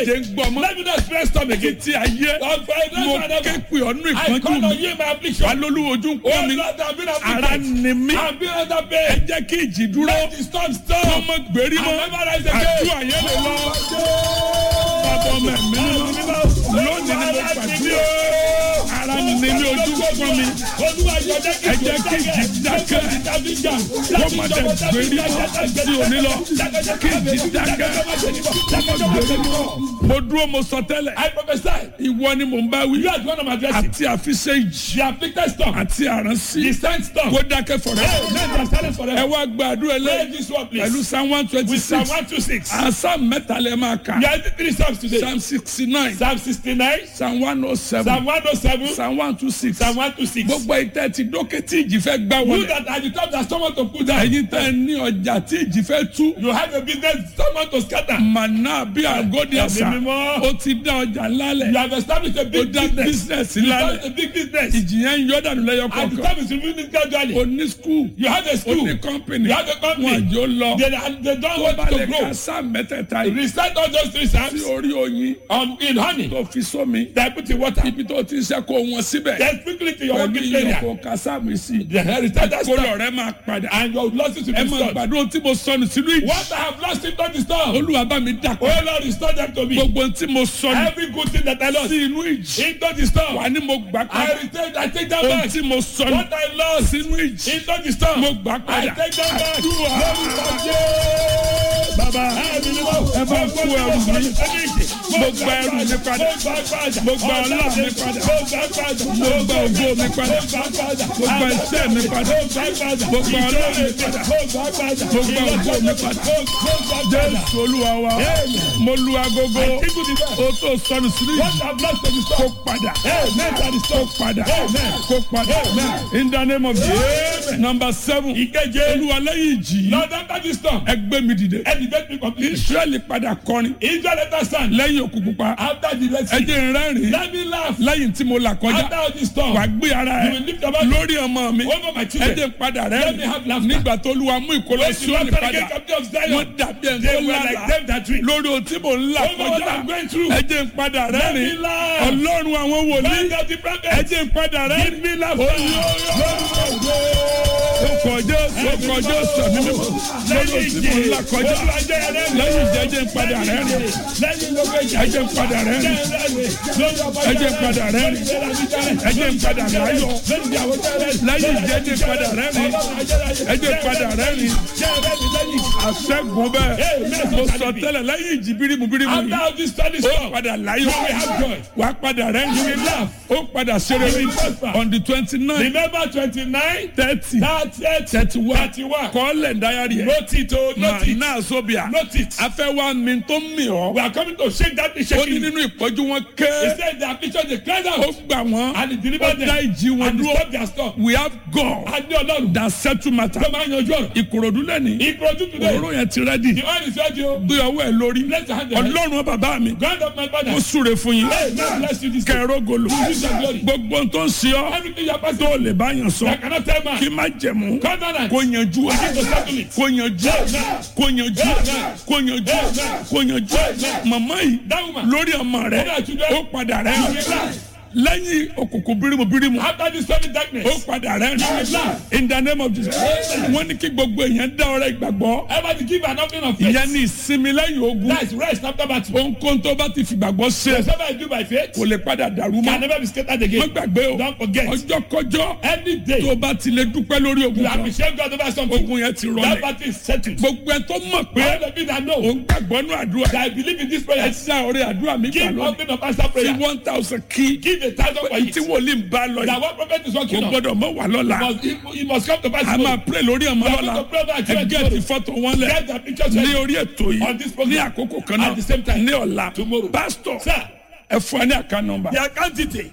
jẹ́ ń gbọ́ mọ́. Let me not experience storm again. Títí ayé Of my mo life ké forever. pè ọ́nú I ìpọ́njú call on mi. you in my affliction. Alólùwò ojú ń Oh pọ́n mi. Lord, I've been Ara afflicted. ni mí. I've been under Ẹ pain. jẹ́ kí ìjì dúró. Let the storm Kọ́ stop. mọ́ gbèrí mọ́. I'll never rise again. Àdúrà yẹn lè lọ. Bàbá ọmọ ẹ̀mí mímọ́. Lónìí ni mo gbàdúrà. Ara ni mí ojú ń pọ́n mi. Ẹ jẹ́ kí ìjì dákẹ́. Kọ́ má dẹ̀ gbèrí mọ́ sí òní lọ. Kí ìjì dákẹ́. Gbèrí mọ́. Mo dúró mo sọ tẹ́lẹ̀. I prophesy. Ìwọ ni mò ń bá wí. You are the one I'm addressing. Àti àfiṣe ìjì. The afflicted storm. Àti àránsí. The sand storm. Kó dákẹ́ fọ̀rẹ́. Hey, let them silence Ẹ forever. wá gbàdúrà Pray lẹ́yìn. this one, Pẹ̀lú please. Psalm one twenty With Psalm six. 126. Psalm mẹ́ta lẹ́ máa kà. We are the three Psalms today. Psalm sixty nine. Psalm 69, Psalm one oh seven. Psalm 107, Psalm one two six. Psalm 126. Gbogbo ìtẹ́ ti dókè tí ìjì fẹ́ gbá You wọlé. that are the top that someone to put down. Ẹ̀yin tẹ́ ẹ ní ọjà tí ìjì fẹ́ tú. You have a business someone to scatter. Màná bí àgọ́dì àṣà. Ẹ̀mí mímọ́. Ó ti dá ọjà You lálẹ̀. have established a Ó big dá business. business You lálẹ̀. have a big business. Ìjì yẹn ń yọ dànù lẹ́yọ And the kọ̀ọ̀kan. time is removing it gradually. O ní skul. You have a O school. ní kọ́mpìnì. You have a Wọ́n company. àjò lọ. They, they don't Tó want bá to lè grow. ka sáà mẹ́tẹ̀ẹ̀ta yìí. Recite all those three Sí Psalms orí oyin. um, in honey. Tó fi sómi. They put in water. Ibi tó ti ń ṣe kó wọn síbẹ̀. Then quickly to your Pẹ̀lú working iyọ̀ area. kó ka sáàmù sí. The recite that Kó storm. lọ rẹ máa padà. And your losses will Ẹ be máa restored. gbàdúrà tí mo sọnù sínú ìjì. What I have lost in the storm. Olúwa bá mi dà Oh padà. Lord, restore them to me. Gbogbo tí mo sọnù Every good thing that I lost sí inú ìjì. into the storm. Wà ní mo gbà I padà. return, I take them Ohun back. tí mo sọnù What I lost sínú ìjì. into the storm. Mo gbà I padà. take them back. Àdúrà. Bàbá ẹ bá kú ẹrù mi. Mo gba ẹrù mi padà. Mo gba ọlá mi padà. Mo gba ògo mi padà. Mo gba iṣẹ́ mi padà. Mo gba ọlá mi padà. Mo gba ògo mi padà. Jésù Olúwa wa. Mo lu agogo. O tó sọnù sínú ìjì. Kó padà. Kó padà. Kó padà. In the name of Jesus. Number seven. Ìkeje. Olúwa lẹ́yìn ìjì. Lord, after this storm, Ẹ gbé mi dìde. elevate me completely. Israẹli padà kọrin. Israel let us stand. Lẹ́yìn òkú pupa. After the Red Ẹ Sea, jẹ́ n rẹ́rìn-ín. let me laugh. Lẹ́yìn tí mo là After kọjá. all this storm, Wà á gbé ara you ẹ̀ will lift your voice lórí ọmọ mi. over my Ẹ children. jẹ́ n padà Let me have rẹ́rìn-ín. laughter. Nígbà tó Olúwa mú ìkólọ When sí the òní Lord padà. again captive of Wọ́n Zion, dàbí ẹni they tó were lálàá. like them that dream. Lórí ohun tí mo ń là Over what kọjá. I'm going through. Ẹ jẹ́ n padà Let me rẹ́rìn-ín. laugh. Ọlọ́run àwọn wòlíì. Find out the Ẹ prophet. jẹ́ n padà rẹ́rìn-ín. Give me laughter. Ó kọjá ó kọjá sàmì mímọ́. Lórí ohun tí mo ń là kọjá. Lẹ́yìn ìjẹ́ jẹ́ n padà rẹ́rìn-ín. Ẹ jẹ́ n padà rẹ́rìn-ín. Ẹ jẹ́ n padà rẹ́rìn-ín. Ẹ jẹ́ n padà láyọ̀. Lẹ́yìn ìjẹ́ jẹ́ n padà rẹ́rìn-ín. Ẹ jẹ́ n padà rẹ́rìn-ín. Àṣẹ́gun bẹ́ẹ̀. Mo sọ tẹ́lẹ̀ lẹ́yìn ìjì bírímù bírímù After yìí. all this study Ó storm, padà you láyọ̀. will have joy. Wà á padà rẹ́rìn-ín. You will laugh. Ó padà ṣeré You will prosper. on the twenty nine Remember twenty-nine, thirty thirty-eight, thirty one thirty-one. kọ́lẹ̀ dáyàrí ẹ̀. Note it, oh, note it. Màá Zobia. Note it. Afẹ́ wa mi tó mì ọ́. We are coming to shake that Ó ní shaking. nínú ìpọ́jú wọn He ké. said the affliction they cried Ó out gbà wọ́n. and he Ó delivered dá them ìjì wọn and he dúró. stopped their storm. We have God A ní ọlọ́run that settle matter. tó máa ń yanjú ọ̀rọ̀. Ìkòròdú lẹ́ni. Ìkọ̀jú today. Òróró yẹn ti rẹ́dì. The oil is ready o. Gbé ọwọ́ ẹ̀ lórí. Bless your hand. your head. Ọlọ́run bàbá mi. Grant of my father. Ó súre fún yín. Hey, God bless you this day. Kẹ̀rọ gòlò. Use your glory. Gbogbo ohun tó ń ṣe ọ́. Everything you are passing Tó lè bá yàn I sọ. cannot tell man. Kí má jẹ̀mú. Covenant. Kó yanjú ẹ̀. Begin to settle it. Kó yanjú ẹ̀. Kó yanjú ẹ̀. Kó yanjú ẹ̀. Kó yanjú ẹ̀. Màmá yìí That woman. lórí ọmọ rẹ̀ Over children. ó padà You rẹ̀ will laugh. lẹ́yìn òkùnkùn bírímù bírímù After this sudden darkness. ó padà rẹ̀ You will laugh. in the name of Jesus wọ́n ní kí gbogbo èèyàn dá ọrẹ ìgbàgbọ́ Ever to give an offering of faith. ìyẹn ní ìsinmi lẹ́yìn ogun That is rest after battle. ohunkóhun tó bá ti fìgbàgbọ́ ṣe Whatever I do by faith kò lè padà dàrú can mọ́ never be scattered wọ́n again. gbàgbé o Don't forget. ọjọ́ kọjọ́ Any day tó bá ti lè dúpẹ́ lórí ogun you kan appreciate God over something. ogun yẹn ti That rọlẹ̀ battle is settled. gbogbo ẹ tó mọ̀ pé All the people that know òun gbàgbọ́ nù àdúrà that I believe in this ẹ prayer. sá ọrẹ àdúrà mi gbà Give lónìí offering of answer fi prayer. one thousand kí Give a thousand for tí it. wòlíì ń bá lọ That yìí one prophet is kò working on. gbọ́dọ̀ mọ́ wà lọ́la Must, it, it must come to pass. a máa pray lórí ọmọ We are lọ́la going to pray about ẹ children gẹ́ẹ̀tì tomorrow. fọ́tò wọn lẹ̀ Get the pictures ní ready. orí ètò On yìí this program. ní àkókò kan náà At the same time. ní ọ̀la Tomorrow. pásítọ̀ Sir. ẹ fún ẹ ní àká nọmba The account detail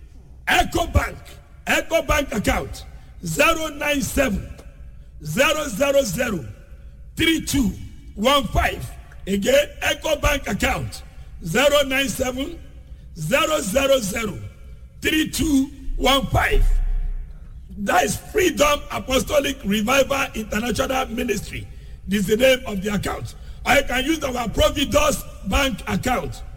Eco Bank Eco Bank account zero nine seven zero zero zero three two one five again Eco Bank account zero nine seven zero zero zero three two one five that is Freedom Apostolic Revival International Ministry this is the name of the account or you can use our Providus Bank account